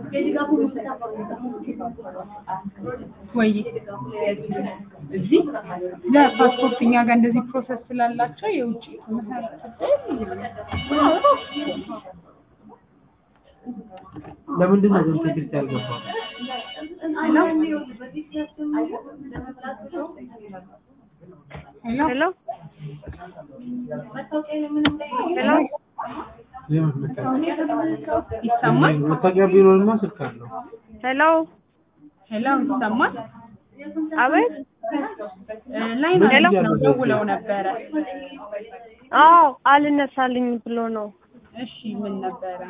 ወይ እዚህ ለፓስፖርት እኛ ጋር እንደዚህ ፕሮሰስ ስላላቸው የውጭ ትምህርት ለምንድን ነው ግን ትምህርት ያልገባው? ሄሎ ሄሎ ሄሎ የምን መታወቂያ? ይሰማል? መታወቂያ ቢኖርማ ስልክ አለው። ሄሎ ሄሎ ይሰማል? አቤት እ ላይ ነው ሄሎ? ነው ደውለው ነበረ። አዎ አልነሳልኝ ብሎ ነው እሺ ምን ነበረ?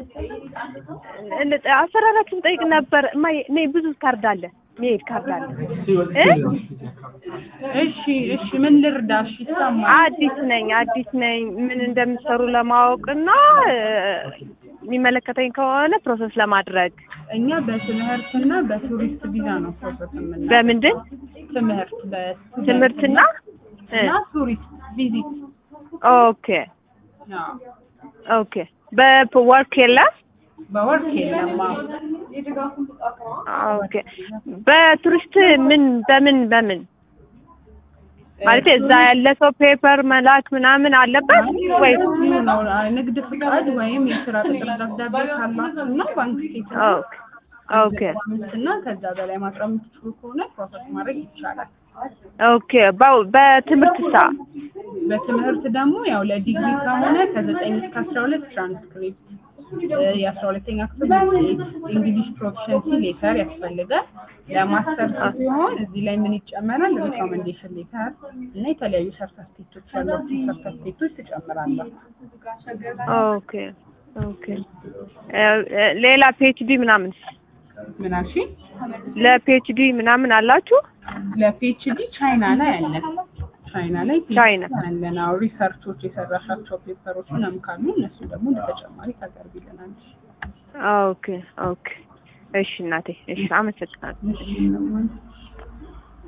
እ- አሰራራችሁን ጠይቅ ነበር እማዬ እኔ ብዙ ካርድ አለ መሄድ ካርድ አለ እ? እሺ እሺ ምን ልርዳሽ? ይሰማል? አዲስ ነኝ አዲስ ነኝ ምን እንደምትሰሩ ለማወቅ እና እ፣ የሚመለከተኝ ከሆነ ፕሮሰስ ለማድረግ እኛ በትምህርትና በቱሪስት ቪዛ ነው ፕሮሰስ የምናደርገው። በምንድን ትምህርት በስቱደንት ትምህርትና እ፣ እና ቱሪስት ቪዚት ኦኬ ኦኬ በወርክ የለም በወርክ የለም። አዎ። ኦኬ በቱሪስት ምን በምን በምን ማለት እዛ ያለ ሰው ፔፐር መላክ ምናምን አለበት ወይ? እዚሁ ነው ንግድ ፍቃድ ወይም የስራ ቅጥር ደብዳቤ ካላችሁ እና ባንክ ስቴትመንት ኦኬ ኦኬ እና ከዛ በላይ ማቅረብ የምትችሉ ከሆነ ፕሮሰስ ማድረግ ይቻላል። ኦኬ በ- በትምህርት ሳ በትምህርት ደግሞ ያው ለዲግሪ ከሆነ ከዘጠኝ እስከ አስራ ሁለት ትራንስክሪፕት የአስራ ሁለተኛ ክፍል ውጤት እንግሊሽ ፕሮፊሸንሲ ሌተር ያስፈልጋል። ለማስተር ሲሆን እዚህ ላይ ምን ይጨመራል? ሪኮመንዴሽን ሌተር እና የተለያዩ ሰርተፍኬቶች ያሏቸው ሰርተፍኬቶች ትጨምራላችሁ። ኦኬ ኦኬ እ፣ እ፣ ሌላ ፒኤችዲ ምናምን ምን አልሽኝ? ለፒኤችዲ ምናምን አላችሁ? ለፒኤችዲ ቻይና ላይ አለ። ቻይና ላይ ቻይና። አለን። አዎ ሪሰርቾች የሰራሻቸው ፔፐሮች ምናምን ካሉ እነሱ ደግሞ ለተጨማሪ ታቀርቢልናለሽ። ኦኬ ኦኬ እሺ እናቴ እሺ አመሰግናለሁ። እሺ